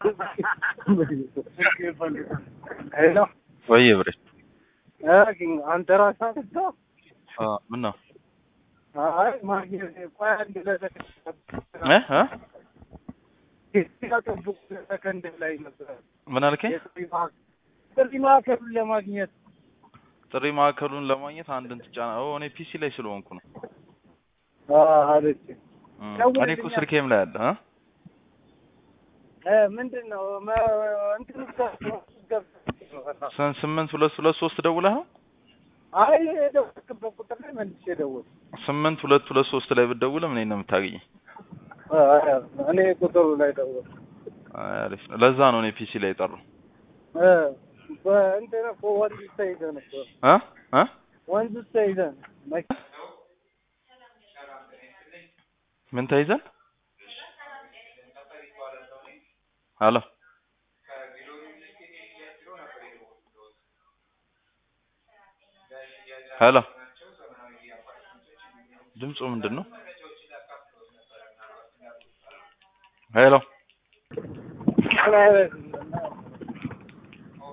ሄሎ ወይ ብሬ አንተ ራስህ አጥተው ምን ነው አይ ማግኘት ቆይ አንድ ለሰከንድ እ እ ሲያጠብቁ ሰከንድ ላይ ነበር ምን አልከኝ? ጥሪ ማዕከሉን ለማግኘት ጥሪ ማዕከሉን ለማግኘት አንድን ትጫና። ኦ እኔ ፒሲ ላይ ስለሆንኩ ነው። አለች እም፣ እኔ እኮ ስልኬም ላይ አለ እ ምንድን ነው እንትን ስንት ስምንት ሁለት ሁለት ሶስት ደውለህ ነው? አይ የደወልክበት ቁጥር ላይ መልሼ ደወልኩ። ስምንት ሁለት ሁለት ሶስት ላይ ብትደውልም እኔን ነው የምታገኘኝ። እኔ ቁጥሩ ላይ ደወልኩ። አይ አሪፍ ነው። ለዛ ነው እኔ ፒሲ ላይ የጠራው በእንትን እኮ ወንዝ ውስጥ ተይዘን እኮ እ እ ወንዝ ውስጥ ተይዘን መኪ- ምን ተይዘን? ሄሎ ሄሎ ድምፁ ምንድን ነው? ሄሎ ምን አይነት